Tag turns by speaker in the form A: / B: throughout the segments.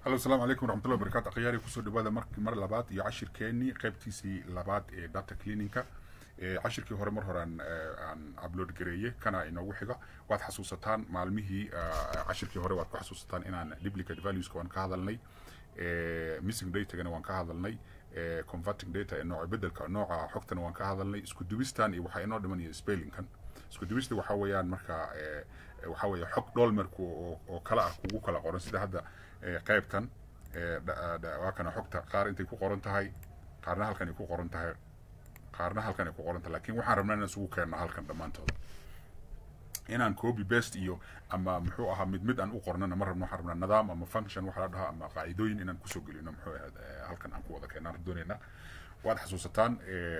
A: halo asalaamu calaykum waraxmatullahi wabarakatu akhyaari kusoo dhawaada mar mar labaad iyo cashirkeenii qaybtiisii labaad ee data cleaninka cashirkii hore mar hore aan aan upload gareeye kana inoogu xiga waad xasuusataan maalmihii cashirkii hore waad ku xasuusataan inaan duplicate valueska waan ka hadalnay missing datagana waan ka hadalnay converting data ee nooca bedelka nooca xogtana waan ka hadalnay isku dubistan iyo waxaa inoo dhiman iyo spellingkan isku dubista waxaa weeyaan marka waxaa weeye xog dolmerku oo kala ah kugu kala qoran sida hadda qaybtan waa kana xogta qaar intay ku qoran tahay qaarna halkan ay ku qoran tahay qaarna halkan ay ku qoran tahay laakiin waxaan rabnaa inaan isugu keenno halkan dhammaantooda inaan copy best iyo ama muxuu ahaa mid mid aan u qornana ma rabno waxaan rabnaa nidaam ama function waxa la dhahaa ama qaacidooyin inaan kusoo gelino muxuu ahayd halkan aan ku wada keenaan doonaynaa waad xasuusataan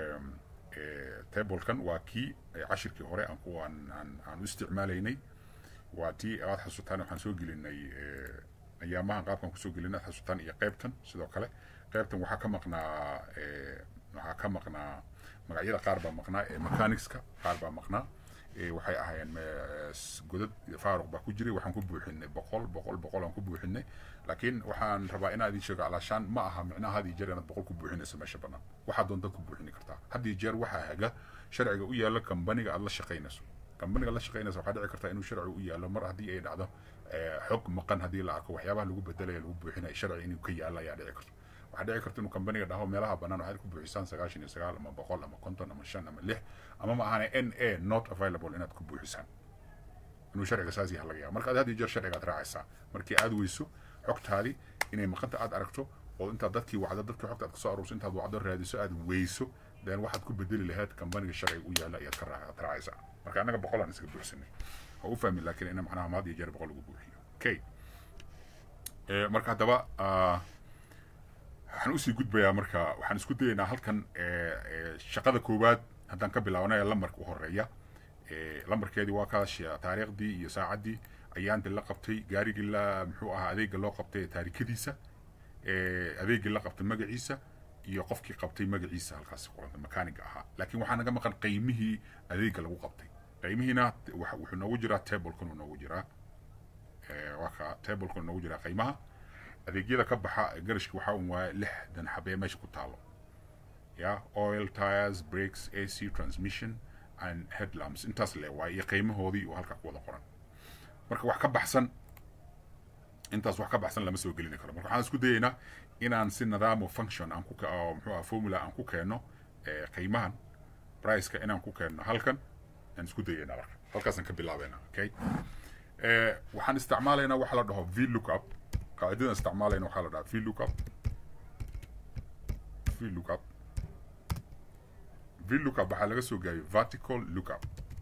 A: tablekan waa kii cashirkii hore aan ku aan aan aan u isticmaalaynay waa tii waad xasuusataan waxaan soo gelinay ayaamahan qaabkan kusoo gelinay xasuusataan iyo qaybtan sidoo kale qaybtan waxaa ka maqnaa waxaa ka maqnaa magacyada qaar baa maqnaa mechanicska qaar baa maqnaa waxay ahaayeen godad faaruq baa ku jiray waxaan ku buuxinay boqol boqol boqol aan ku buuxinay laakiin waxaan rabaa inaan idin sheego alaashaan ma aha micnaha had iyo jeer inaad boqol ku buuxinayso meesha bannaan waxaad doontaad ku buuxini kartaa had iyo jeer waxaa haga sharciga u yaalla kambaniga aad la shaqaynayso kambaniga la shaqaynaysa waxaa dhici karta inuu sharci u yaallo mar haddii ay dhacdo xog maqan haddii la arko waxyaabaha lagu bedelaya lagu buuxinaya sharci inuu ka yaalla ayaa dhici karta waxaa dhici karta inuu kambaniga dhaho meelaha bannaan waxaad ku buuxisaan sagaashan iyo sagaal ama boqol ama konton ama shan ama lix ama ma ahane n a not available inaad ku buuxisaan inuu sharciga saas yaha laga yaaba marka aad had iyo jeer sharcigaad raacaysaa markii aad weyso xogtaadii inay maqanta aad aragto oo intaad dadkii wacdo dadkii xogta aad kasoo aruurso intaad wacdo raadiso aad weyso then waxaad ku bedeli lahayd kambaniga sharciga u yaalla ayaad ka raacaad raacaysaa marka annaga boqol aan iskaga buuxsanay waa u fahmi laakiin ina macnaha maad iyo jeer boqol lagu buuxiyo okay marka haddaba waxaan usii gudbayaa marka waxaan isku dayaynaa halkan shaqada koowaad haddaan ka bilaabnay lambarka u horeeya lambarkeedii waa kaas taariikhdii iyo saacaddii ayaanti la qabtay gaarigii la muxuu ahaa adeega loo qabtay taarikadiisa adeegii la qabtay magaciisa iyo qofkii qabtay magaciisa halkaasi qoranta makaaniga ahaa laakiin waxaa naga maqan qiimihii adeega lagu qabtay qiimihiina wuxuu noogu jiraa tablekan uu noogu jiraa waa ka tablekan noogu jiraa qiimaha adeegyada ka baxa garashka waxaa un waaya lixdan xabee meesha ku taalo ya oil tires breaks ac transmission and headlamps intaas le waay iyo qiimahoodii oo halkaa ku wada qoran marka wax ka baxsan intaas wax ka baxsan lama soo gelini karo marka waxaan isku dayaynaa inaan si nidaamo function aan ku muxuu aha formula aan ku keenno qiimahan priceka inaan ku keenno halkan aan isku dayaynaa marka halkaasaan ka bilaabayna okay waxaan isticmaalaynaa waxa la dhaho v lookup qaacidadan isticmaalayna waxaa la dhahaa v lookup v lookup v lookup waxaa laga soo gaabiyey vertical lookup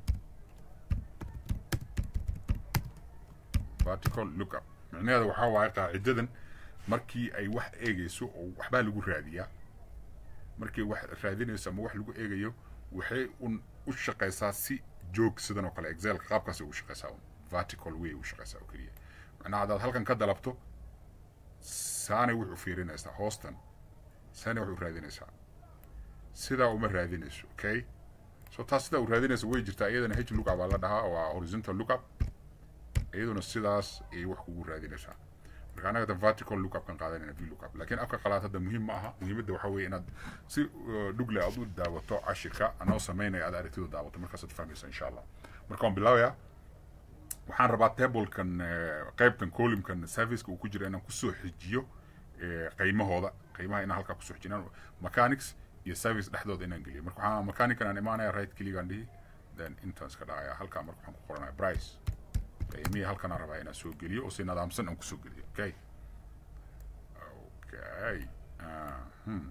A: vertical lookup micnaheeda waxaa waaye qaacidadan markii ay wax eegayso oo waxbaa lagu raadiyaa markii wax raadinayso ama wax lagu eegayo waxay un u shaqaysaa si joog sidan oo kale excelka qaabkaas ugu shaqaysaa un vertical way ugu shaqaysaa oo keliya macnaha haddaad halkan ka dalabto saanay wuxuu fiirinaysaa hoostan saanay wuxuu raadinaysaa sidaa uma raadinayso okay so taas sidaa u raadinaysa way jirtaa iyadana h lookup baa la dhahaa waa horizontal lookup iyaduna sidaas ayay wax kugu raadinaysaa marka annaga da vertical lookup kan qaadanayna v lookup laakiin afka qalaad hadda muhiim ma aha muhiimadda waxaa weeye inaad si dhugle aad u daawato cashirka anoo samaynaya aad aragtidu daawato markaasaad fahmaysa insha allah marka waan bilaabayaa waxaan rabaa tablekan qaybtan columkan serviceka uu ku jira inaan kusoo xijiyo qiimahooda qiimaha inaan halkaa kusoo xijinaan mechanics iyo service dhexdooda inaan geliyo marka waxaan mechanican aan imaanaya right clickaan dhihi then intaan iska dhacaya halkaa marka waxaan ku qoranaya price qiimihii halkan aan rabaa inaan soo geliyo oo si nidaamsan aan kusoo geliyo okay okay hmm.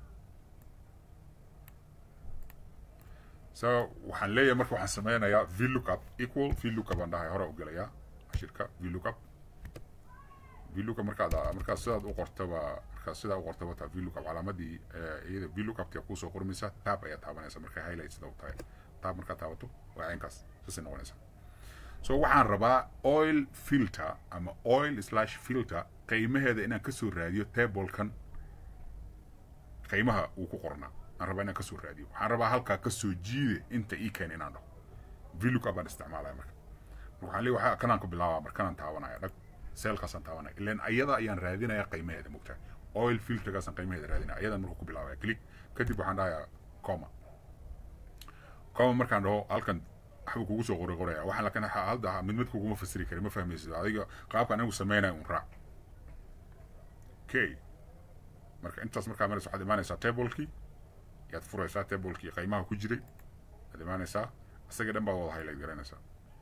A: so waxaan leeyahay marka waxaan sameynayaa v lookup equal v lookup aan dhahay hore u gelayaa cashirka v lookup v lookup markaad markaad sidaad u qortaba markaad sidaa u qortaba taa v lookup calaamadii iyada v lookuptia kuusoo qormaysa tab ayaa taabanaysa markay highlight sida u tahay tab markaad taabato waa caynkaas saasay noqonaysa so waxaan rabaa oil filter ama oil slash filter qiimaheeda inaan kasoo raadiyo tablekan qiimaha uu ku qornaa aan rabaa inaan kasoo raadiyo waxaan rabaa halkaa kasoo jiide inta ii keen inaan dhaho v lookup baan isticmaalaya marka waxaan leeyahay waxaa kanaan ku bilaabaa marka kanaan taabanaya dhag seelkaasaan taabanaya ilan ayada ayaan raadinaya qiimaheeda mogtahay oil filterkaasaan qiimaheeda raadinaya ayadan markuu ku bilaabaya click kadib waxaan dhahayaa coma coma markaan dhaho halkan waxbuu kugu soo qori qoraya waxaan lakin hadda mid mid kuguma fasiri kari ma fahmaysid adiga qaabka anigu sameynaya un raac okay marka intaas markaa maraysa waxaad imaanaysaa tablekii yaad furaysaa tablekii qiimaha ku jiray waad imaanaysaa isaga dhan baad wada highlight garanaysaa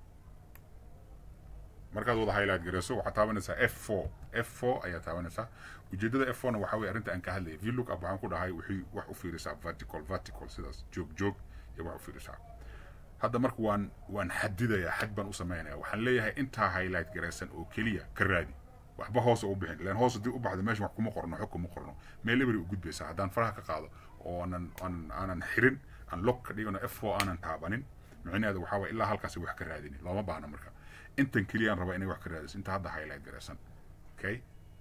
A: markaad wada highlight garayso waxaad taabanaysaa f four f four ayaa taabanaysaa ujeedada f fourna waxaa weye arrinta aan ka hadlayay vlook up waxaan ku dhahay wixii wax u fiirisaa vertical vertical sidaas joog joog iyo wax u fiirisaa hadda marka waan waan xadidayaa xad baan u samaynaya waxaan leeyahay intaa highlight garaysan oo keliya ka raadi waxba hoos u bixin ilan hoos haddii u baxda meesha wax kuma qorno xog kuma qorno meel ebery u gudbaysaa haddaan faraha ka qaado oo aanan aan aanan xirin aan lock ka dhigano f four aanan taabanin micnaheedu waxaa waye ilaa halkaasi wax ka raadini looma baahna marka intan keliyaan rabaa inay wax ka raadiso inta hadda highlight garaysan okay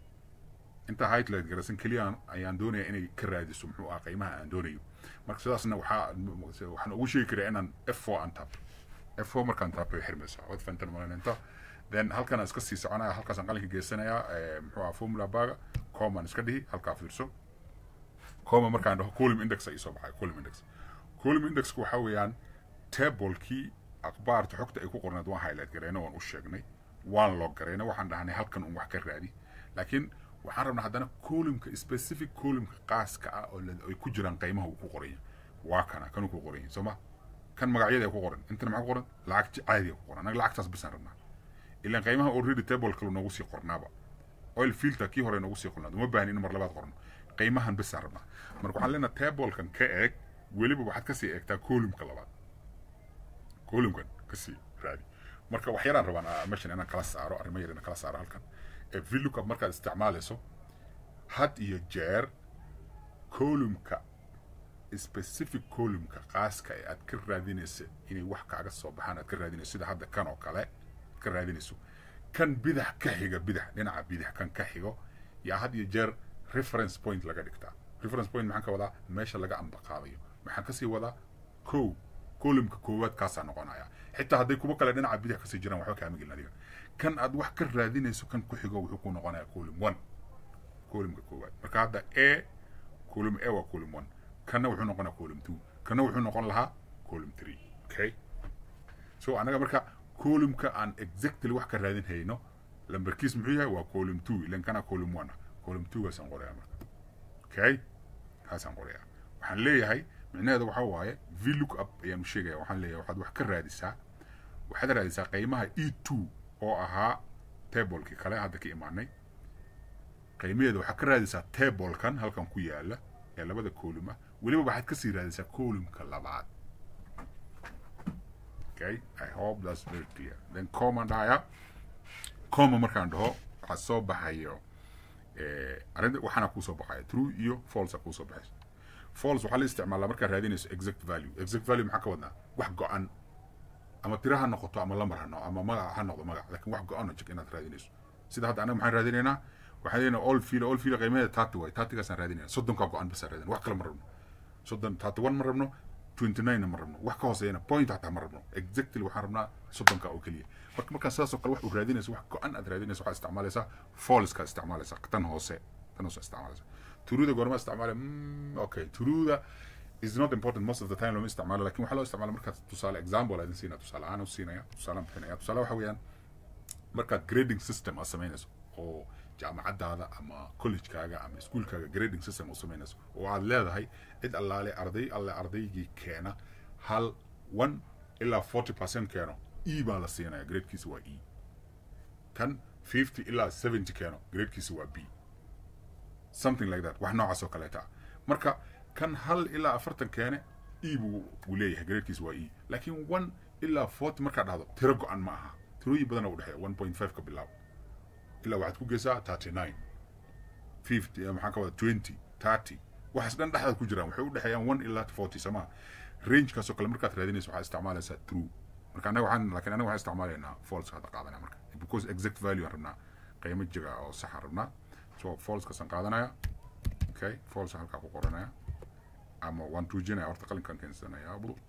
A: inta highlight garaysan keliyaan ayaan doonaya inay ka raadiso muxuu ah qiimaha aan doonayo marka sidaasna waxaa waxaan ugu sheegi karaa inaan f four aan taabto f four markaan taabto way xirmaysaa waad fahantan malaynta then halkan aan iska sii soconaya halkaasaan qalinka geysanayaa muxuu ah formula baga comaan iska dhihi halkaa fiirso coma markaan dhaho column index ay soo baxay column index column indexku waxaa weeyaan tablekii akhbaarta xogta ay ku qorneed waan highlight garayna waan u sheegnay waan log garayna waxaan dhahnay halkan un wax ka raadi laakiin waxaan rabnaa haddana columnka specific columnka qaaska ah oo ay ku jiraan qiimaha uu ku qoranya waa kana kanuu ku qoran yahay soo ma kan magacyada ay ku qoran intana maxaa ku qoran lacag caadiga ku qoran anaga lacagtaas bisaan rabnaa ilaan qiimaha already table kalu noogu sii qornaaba oil filter kii hore noogu sii qornaad uma baahni in mar labaad qorno qiimahan bisaan rabnaa marka waxaan leenahay tablekan ka eeg weliba waxaad kasii eegtaa columnka labaad columnkan kasii raadi marka wax yaraan rabaan meeshan inaan kala saaro arrimo yar inaan kala saaro halkan ee vlookup markaad isticmaalayso had iyo jeer columnka specific columnka qaaska ee aad ka raadinaysa inay wax kaaga soo baxaan aad ka raadinayso sida hadda kan oo kale ka raadinayso kan bidax ka xiga bidax dhinaca bidax kan ka xigo yaa had iyo jeer reference point laga dhigtaa reference point maxaan ka wadaa meesha laga ambaqaadayo maxaan kasii wadaa kow columnka koowaad kaasaa noqonaya xitaa hadday kuwa kale dhinaca bidax kasii jiraan waxba kaama gelin adiga kan aad wax ka raadinayso kan ku xigo wuxuu ku noqonaya column one columnka koowaad marka hadda a column a waa column one kanna wuxuu noqonaa column two kanna wuxuu noqon lahaa column three okay so anaga marka columnka aan exactly wax ka raadin hayno lambarkiis muxuu yahay waa column two ilan kana column one ah column two gaasaan qorayaa marka okay kaasaan qorayaa waxaan leeyahay micnaheeda waxaa waaye vlook up ayaan sheegaya waxaan leeyahay waxaad wax ka raadisaa waxaad raadisaa qiimaha e two oo ahaa tablekii kale hadda ka imaanay qiimaheeda waxaad ka raadisaa tablekan halkan ku yaala ee labada column ah weliba waxaad kasii raadisaa columnka labaad okay i hope that's very clear then command dhahaya comma markaan dhaho waxaa soo baxayo arrinta waxaana kuusoo baxaya true iyo false kuusoo baxaysa false waxaa la isticmaalaa markaad raadinayso exact value exact value maxaa ka wadnaa wax go-an ama tira ha noqoto ama lambar ha noqo ama magac ha noqdo magac laakiin wax go-an oo jig inaad raadinayso sida hadda anaga maxaan raadinaynaa waxaan leeyahay all field all field qiimaheeda taati waay taatigaasaan raadinayna soddonkaa go-an basaan raadinayna wax kale ma rabno soddon taati one ma rabno twenty nine ma rabno wax ka hooseeyana point hataa ma rabno exactly waxaan rabnaa soddonka oo keliya marka markaan sidaasoo kale wax u raadinayso wax go-an aad raadinayso waxaad isticmaalaysaa falska isticmaalaysaa tan hoose tan hoose isticmaalaysaa turuuda goorma isticmaala okay turuuda is not important most of the time lama isticmaalo lakin waxaa loo isticmaala markaad tusaale example aadin siinaya tusaale ahaan u siinaya tusaale bixinaya tusaale waxa weeyaan markaad grading system aad samaynayso oo jaamacadaada ama collegekaaga ama iskuolkaaga grading system u samaynayso oo aad leedahay cid allaale arday alle ardaygii keena hal one ilaa forty percent keeno e baa la siinaya gradekiisa waa e kan fifty ilaa seventy keeno gradekiisa waa b something like that wax noocaas oo kaleeta ah marka kan hal ilaa afartan keene e buu uu leeyahay gradekiisa waa e laakiin one ilaa forty markaad dhahdo tiro go-an ma aha tirooyin badana u dhexeeya one point five ka bilaabo ilaa waxaad ku geysaa thirty nine fifty maxaa ka wada twenty thirty waxaas dhan dhexdaad ku jiraan waxay u dhexeeyaan one ilaa forty samaa rangekaasoo kale markaad raadinayso waxaad isticmaalaysaa true marka anaga waxaan laakiin anaga waxaan isticmaalaynaa false hadda qaadanaya marka because exact value aan rabnaa qiimo jiga oo sax aan rabnaa so falsekaasaan qaadanaya okay false halkaa ku qoranaya ama waan tuujinaya horta qalinkaan keensanaya bul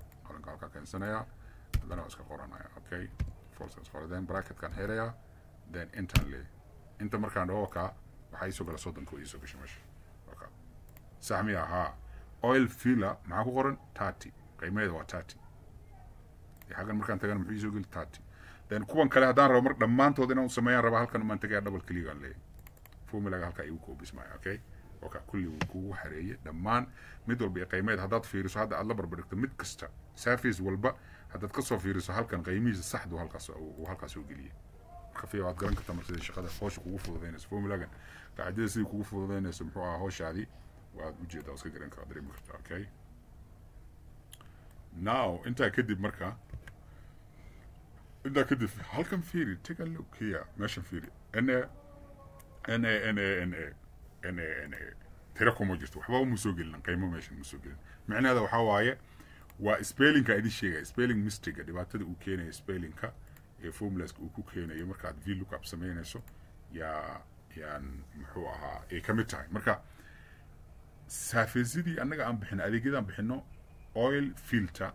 A: qalinka halkaa keensanaya haddana waa iska qoranaya okay false is qoradeen bracketkaan xirayaa then intaan leeyahay inta markaan dhaho kaa waxaa iisoo gala soddonka iisoo gashay meesha okay. sax miya haa oil filler maxaa ku qoran thirty qiimaheeda waa thirty xaggan markaan tagana muxuu iisoo geli thirty then kuwan kale haddaan rabo mar dhammaantood inaan sameeyaan raba halkan maan tagaya double clickaan leeyahay formulaga halkaa igu koobismaya okay oka kulli wuu kugu xareeyey dhammaan mid walba iyo qiimeed haddaad fiiriso hadda aad la barbardhigto mid kasta surface walba haddaad kasoo fiiriso halkan qiimihiisa saxdu halkaas uu halkaas soo geliyey marka fiya waad garan kartaa marka sidii shaqada hawsha kugu fududaynayso formulagan qaacidada sidii kugu fududaynayso muxuu ahaa hawshaadii waad ujeedaa iska garan karaa dareemi kartaa okay now intaa kadib marka intaa kadib halkan fiiri take a look here meeshan fiiri na n a n a n a n a n a tira kuma jirto waxba uma soo gelin qiimo meeshan ma soo gelin micnaheeda waxaa waaye waa spellingka idin sheegaya spelling mistake dhibaatada uu keenayo spellingka ee formulaska uu ku keenayo markaad v lookup samaynayso yaa yaan muxuu ahaa ay ka mid tahay marka saafeesidii annaga aan bixino adeegyadaan bixino oil filter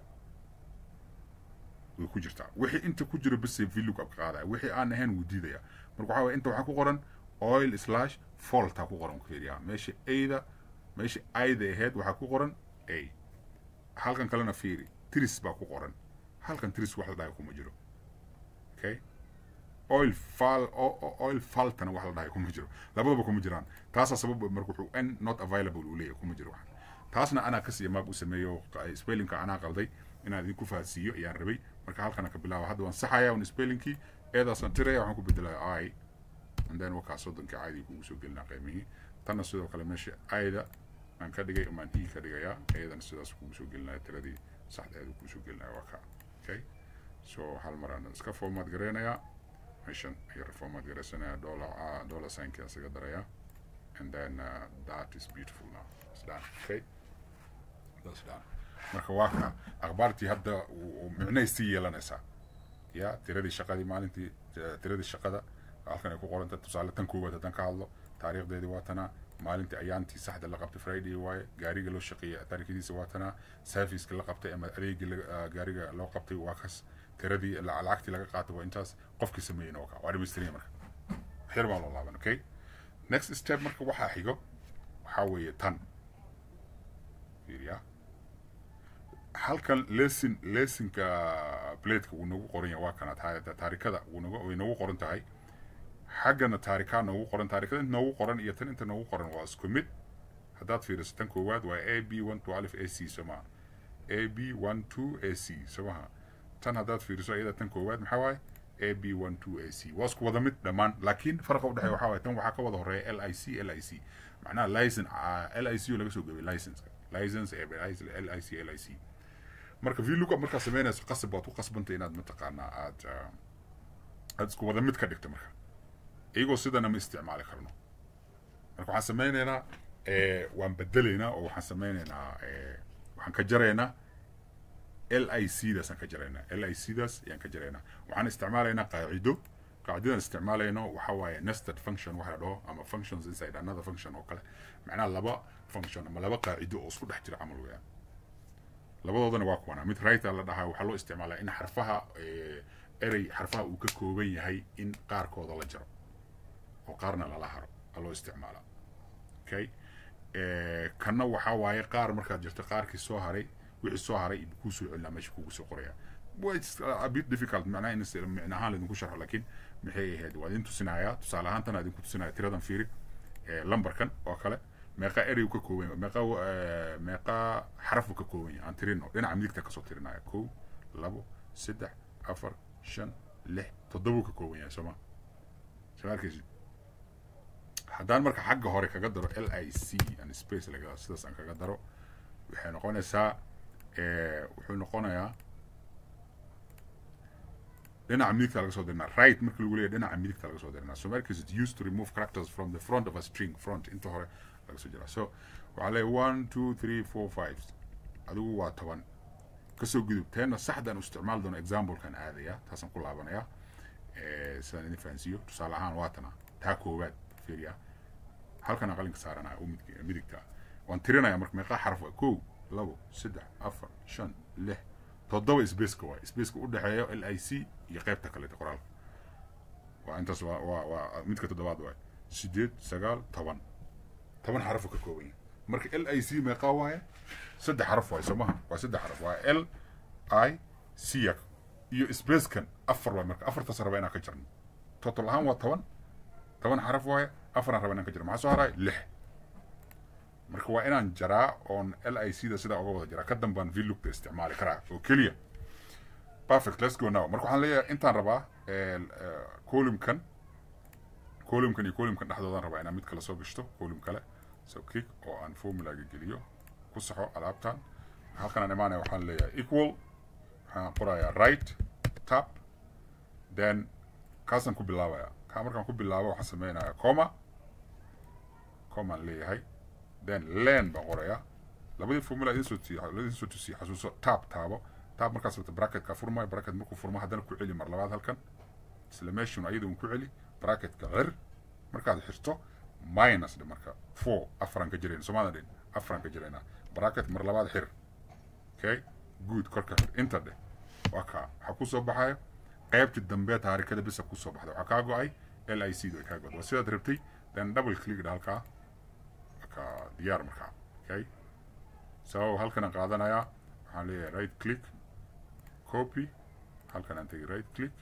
A: way ku jirtaa wixii inta ku jiro base v lookup ka qaadaya wixii aan ahayn wuu diidaya marka waxaa waye inta waxaa ku qoran oil slash faultaa ku qoran fiiriyaa meesha ayda meesha ayda ahayd waxaa ku qoran a halkan kalena fiiri tris baa ku qoran halkan tris wax la dhahay kuma jiro okay oil fal oil faltana wax la dhahay kuma jiro labadaba kuma jiraan taasaa sabab marka wuxuu n not available uu leeyahay kuma jiro waxan taasna anaa kasii maag u sameeyo spellingka anaa qalday inaan idinku fahansiiyo ayaan rabay marka halkana ka bilaaba hadda waan saxaya un spellingkii eedaasaan tiraya waxaan ku bedelaya i and then wakaa soddonkii caadi kugu soo gelinaa qiimihii tanna sidoo kale meesha ayda aan ka dhigay umaan e ka dhigayaa ayadana sidaas kugu soo gelinaya tiradii saxdeedu kugu soo gelinaya waa ka okay so hal mar aan iska format gareynayaa meeshan ayar format gareysanaya dollar dollar signki aan isaga darayaa and then uh, that is beautiful now it's done okay that's done marka waa ka akhbaartii hadda micnay sii yeelanaysaa ya tiradii shaqadii maalintii tiradii shaqada halkan ay ku qoranta tusaale tan koowaad haddaan ka hadlo taariikhdeedii waa tanaa maalintii ayaantii saxda la qabtay friday waaye gaariga loo shaqeeyay taariikhdiisa waa tanaa serviceka la qabtay ama adeegii gaariga loo qabtay waa kas tiradii lacagtii laga qaatay waa intaas qofkii sameeyeyna waa ka waa dhamaystiraya marka xir baa loo laaban okay next step marka waxaa xigo waxaa weeye tan fiiriya halkan lesson lessonka plateka wuu noogu qoran yahay waa kana taarikada wuu noogu way noogu qoran tahay xaggana taarikaa noogu qoran taarikada inta noogu qoran iyo tan inta noogu qoran waa isku mid haddaad fiiriso tan koowaad waa a b one two alif a c somaha a b one two a c somaha tan haddaad fiiriso iyada tan koowaad maxaa waaye a b one two a c waa isku wada mid dhammaan laakiin farqa udhexeeya waxaa waaye tan waxaa ka wada horeeya l i c l i c macnaha license l i c oo laga soo gabay license license l i c l i c marka v lookup markaad samaynayso qasab baad ku qasbanta inaad mataqaanaa aad aad isku wada mid ka dhigto marka iyagoo sidana ma isticmaali karno marka waxaan sameynaynaa waan bedelaynaa oo waxaan sameynaynaa waxaan ka jaraynaa l i c daas aan ka jaraynaa l i c daas ayaan ka jaraynaa waxaan isticmaalaynaa qaacido qaacidadan isticmaalayno waxa waaye nested function waxa la dhaho ama functions inside another function oo kale macnaha laba function ama laba qaacido oo isku dhex jira camal weeyaan labadoodana waa kuwana mid writer la dhahaa waxaa loo isticmaalaa in xarfaha erey xarfaha uu ka kooban yahay in qaarkooda la jaro oo qaarna lala haro aa loo isticmaalaa okay kanna waxaa waaye qaar markaad jirto qaarkii soo haray wixii soo haray kuu soo celinaa meesha kugu soo qoraya a bit difficult macnaha in micna ahaan laydinku sharxo laakiin maxay ahayd waa idin tusinayaa tusaale ahaan tan idinku tusinaya tiradan fiiri lambarkan oo kale meeqa erey uu ka kooban yahay meeqa meeqa xaraf uu ka kooban yahay aan tirino dhinaca midigta kasoo tirinaya kow labo saddex afar shan lix toddoba uu ka kooban yahay sooma soo arkaysid haddaan marka xagga hore kaga daro l i c and space laga sidaas aan kaga daro waxay noqonaysaa wuxuu noqonayaa dhinaca midigta laga soo dirinaa right marka lagu leeyahay dhinaca midigta laga soo dirinaa so markas it used to remove characters from the front of a string front inta hore laga soo jiraa so waxaa leeyahay one two three four five adigu waa toban kasoo gudub teena saxdan u isticmaali doono examplekan aadaya taasaan ku laabanaya sidaan idin fahansiiyo tusaale ahaan waatana taa koowaad fiiriya halkan qalinka saaranaya u midigta waan tirinaya marka meeqaa xaraf waa kow labo saddex afar shan lix toddoba spaceka waay spaceka u dhexeeya l i c iyo qaybta kaleeta qoraalka waa intaas waa waa waa midka toddobaad waay sideed sagaal toban toban xarafuu ka kooban yahay marka l i c meeqaa waaye saddex xaraf waay soo maha waa saddex xaraf waa l i c iyo spacekan afar waay marka afartaas raba inaan ka jarno total ahaan waa toban toban xaraf waaye afaraan raba inaan ka jarno maxaa soo haray lix marka waa inaan jaraa oon l i c da sidaa uga wada jaraa ka dambaan vlugta isticmaali karaa oo keliya perfect let's go now marka waxaan leeyahay intaan rabaa columnkan columnkan iyo columnkan dhexdoodaan rabaa inaan mid kale soo gashto column kale so click oo aan formulaga geliyo ku saxo alaabtan halkan aan imaanaya waxaan leeyahay equal waxaan qorayaa right tap then kaasaan ku bilaabaya kaa markaan ku bilaabo waxaan sameynayaa comma commaan leeyahay then len baan qorayaa labadii formula idin soo tusiye idin soo tusiye xasuuso tab taabo tab markaas rabta bracketka furmayo bracket markuu furmo haddana ku celi mar labaad halkan isla meeshun ayada un ku celi bracketka cir markaad xirto minus dhe marka four afaran ka jirayna soomaalia dhin afaran ka jiraynaa bracket mar labaad xir okay good korka xir inta dheh waa kaa waxaa kusoo baxayo qaybtii dambe taarikada bisa kusoo baxda waxaa kaa go-ay l i c da kaa go-da waa sidaad rabtay then double click dha halkaa ka diyaar markaa okay so halkanaan qaadanayaa waxaan leeyahay right click copy halkan aan tegi right click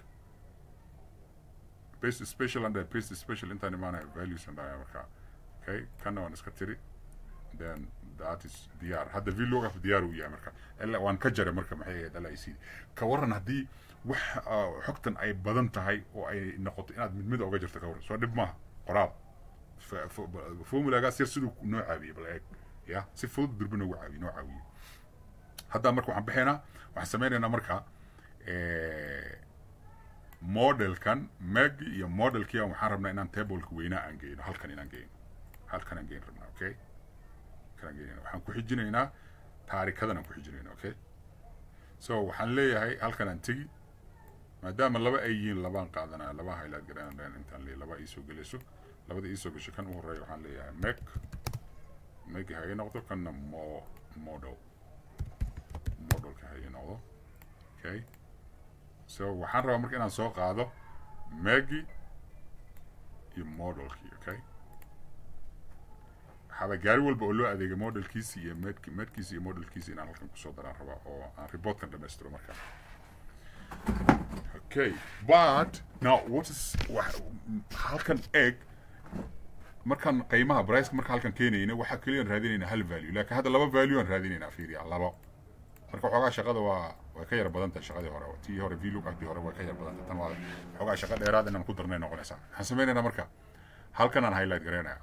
A: paste special and paste special intaan imaanaya values aan dhahaya markaa okay kanna waan iska tiri then that is diyaar hadda vlogaf diyaar uu yahay marka ila waan ka jaray marka maxay ahayd l i c ka waran haddii wax xogtan ay badan tahay oo ay noqoto inaad mid mid oga jirto ka waran soo dhib maaha qoraal formulagaas yar siduu noo caawiyey bal eeg ya si fudud durba noogu caawiye noo caawiye hadda marka waxaan bixaynaa waxaan sameynaynaa marka modelkan magi iyo modelkii waxaan rabnaa inaan tableka weynaa aan geyno halkan inaan geyno halkan aan geyn rabnaa okay halkan geynayna waxaan ku xijinaynaa taarikadan aan ku xijinayna okay so waxaan leeyahay halkan aan tegi maadaama laba ay yihiin labaan qaadanaya laba highlight garanayaan intaan leeyahay laba iisoo gelayso labada iisoo gasho kan u horeeya waxaan leeyahay meg meg ha ii noqdo kanna mo model modelka ha ii noqdo okay so waxaan rabaa marka inaan soo qaado megi iyo modelkii okay waxaaba gaari walba oo loo adeegay modelkiisi iyo medk medkiisi iyo modelkiisi inaan halkan kusoo daraan rabaa oo aan reportkan dhamaystiro markaa okay but now what is halkan egg markaan qiimaha briceka marka halkan keenayna waxaa keliyaan raadinaynaa hal value laakiin hadda laba value aan raadinaynaa fiiriya labo marka waxoogaa shaqada waa way ka yar badan tahay shaqadii hore tii hore vlog agtii hore way ka yar badan tahay tan waa waxoogaa shaqa dheeraad inaan ku darnay noqonaysaa waxaan sameynaynaa marka halkan aan highlight garaynaya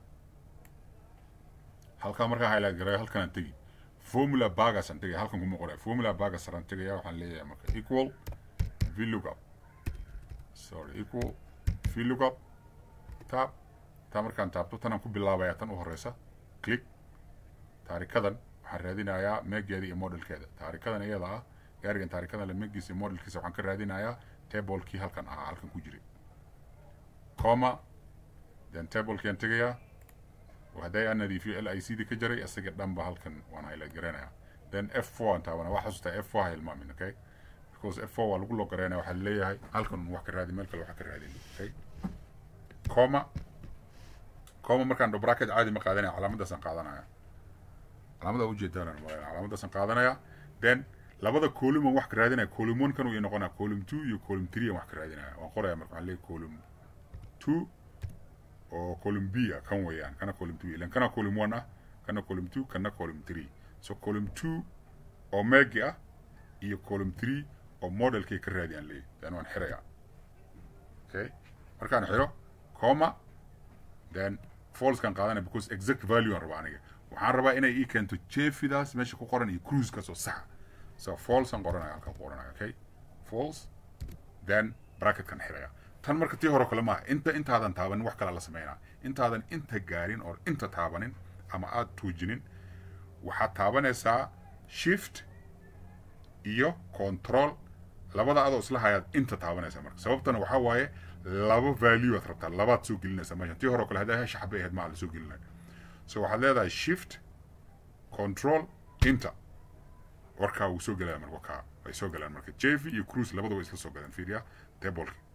A: halkan markaan highlight garayo halkan aan tegi formula bagas aan tegaya halkan kuma qoraya formula bagas aan tegaya waxaan leeyahay marka equal vlookup sorry equal vlookup tab taa markaan taabto tanaan ku bilaabaya tan u horeysa click taarikadan waxaan raadinayaa meegeeda iyo modelkeeda taarikadan iyada ah gaarigan taarikadan le meegiisa iyo modelkiisa waxaan ka raadinayaa tablekii halkan ahaa halkan ku jiray coma then tablekiaan tegayaa hadday aan nadiifiyo l i c da ka jaray isaga dhanba halkan waan highlight garaynayaa then f four aan taabanaa waa xasuustaa f four ha ilmaamin okay because f four waa lagu loo garaynaya waxaa leeyahay halkan wax ka raadi meel kale wax ka raadin okay coma coma markaan bracket caadi ma qaadanaya calaamadaasaan qaadanaya calaamada ujeedaan malaya calaamadaasaan qaadanaya then labada column aan wax ka raadinaya column one kan uu noqonaya column two iyo column three aan wax ka raadinaya waan qoraya marka waxaan leeyahay column two oo column b ah kan weeyaan kana column two ilan kana column one ah kana column two kana column three so column two oo megi ah iyo column three oo modelkay ka raadiyaan leeyahy then waan xiraya okay markaan xiro coma then falsekan qaadanaya because exact value aan rabaa aniga waxaan rabaa inay ii keento jefidaas meesha ku qoran iyo cruisekaas oo saxa so false aan qoranaya halkaan ku qoranaya okay false then bracketkan xiraya tan marka tii hore kale maaha inta intaadan taabanin wax kale la sameynaa intaadan inta gaarin oo inta taabanin ama aad tuujinin waxaad taabanaysaa shift iyo control labada adoo isla hayaad inta taabanaysaa marka sababtana waxaa waaye laba value aad rabtaa labaad soo gelinaysaa meeshan tii hore kale haddaa hesha xabay ahayd maa la soo gelinaya so waxaad leedahay shift control inta warkaa wuu soo gelaya marka wakaa way soo galaan marka jevi iyo cruise labada way isla soo galaan fiiriya tableki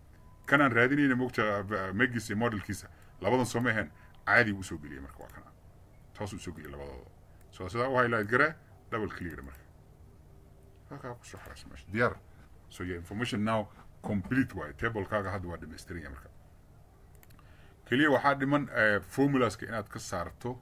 A: kanaan raadinayna mogta megiisa iyo modelkiisa labadan soo ma ahayn caadi uu usoo geliyay marka waa kana toos usoo geliyay labadooda so sidaa u highlight gare double clear marka halkaa kusoo xaraysa meesha diyaar so your information now complete waaye tablekaaga hadda waa dhamaystiran yahay marka keliya waxaa dhiman formulaska inaad ka saarto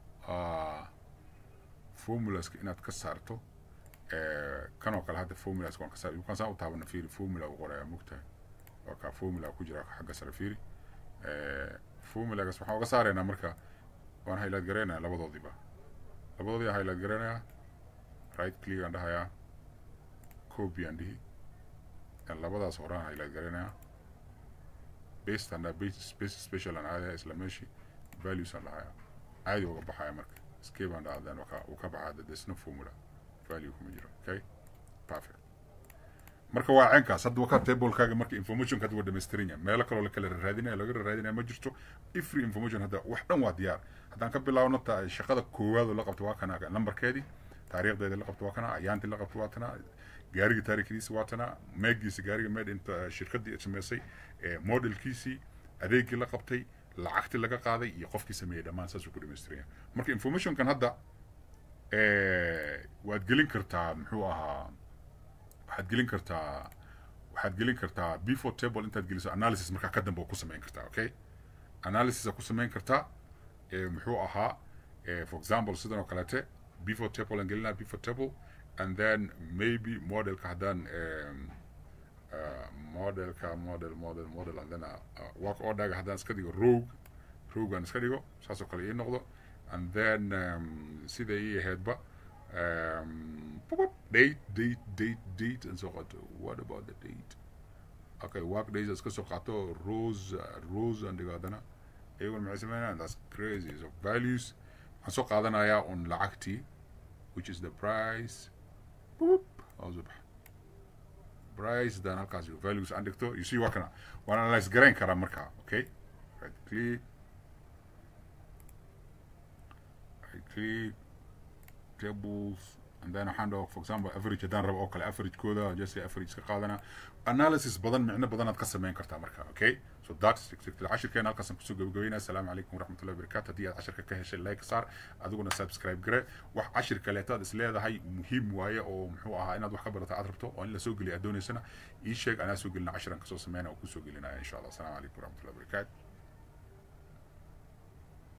A: formulaska inaad ka saarto kanoo kale hadda formulaska waan ka saar yukaan saan u taabana fiiri formula u qoraya mogtahay waa kaa formula ku jira xagga sare fiiri formulagaas waxaan uga saaraynaa marka waan highlight garaynaya labadoodiiba labadoodii aan highlight garaynayaa right click aan dhahayaa copy aan dhihi labadaas horaan highlight garaynayaa based and base base special aan aadaya isla meeshii values aan dhahayaa caadi uga baxaya marka escape aan dhahdan uu ka baxaa there's no formula value kuma jiro okay perfect marka waa ceenkaas hadda wakaa tablekaaga marka informationka hadda waa dhamaystiran yahay meelo kaloo lakala raadinaya laga raadinaya ma jirto every information hadda wax dhan waa diyaar haddaan ka bilaabno ta shaqada koowaad oo la qabto waa kana numberkeedii taariikhdeeda la qabto waa kana ayaantii la qabto waa tana gaariga taariikhdiisa waa tana meegiisa gaariga meed inta shirkadii samaysay modelkiisii adeegii la qabtay lacagtii laga qaaday iyo qofkii sameeyey dhammaan saasuu ku dhamaystiran yahay marka informationkan hadda waad gelin kartaa muxuu ahaa waxaad gelin kartaa waxaad gelin kartaa before table intaad geliso analysis markaa ka dambe oo ku samayn kartaa okay analysis ku samayn kartaa muxuu ahaa for example sidan oo kaleete before table aan gelinaa before table and then maybe modelka haddaan modelka model model model and then work orderga haddaan iska dhigo rogue rogue aan iska dhigo saasoo kale ii noqdo and then um, sida ii ahaydba um, date date date date and so qato what about the date okay work days iska soo qaato rose rose aan dhigo haddana iyaguna maxay sameynayaan that's crazy so values waxaan soo qaadanayaa on lacagtii which is the price boop hoos u bax price dan halkaas values aan dhigto you see waa kana waan analyze garayn karaa markaa okay right click right click tables and then waxaan dhaho for example average haddaan rabo oo kale averagekooda just average ka qaadana analysis badan micno badanaad ka samayn kartaa marka okay so that's cashirkeena halkaasaan kusoo gabagabeynaya asalaamu calaykum waraxmatullahi wabarakaatu haddii aad cashirka ka heshay like saar adiguna subscribe gare wax cashir kaleetaad is leedahay muhiim waaye oo muxuu ahaa inaad wax ka barata aad rabto oo in la soo geliya aad doonaysana ii sheeg anaa soo gelina cashiran kasoo sameyna oo kusoo gelinaya insha allah asalaamu calaykum waraxmatullahi wabarakaatu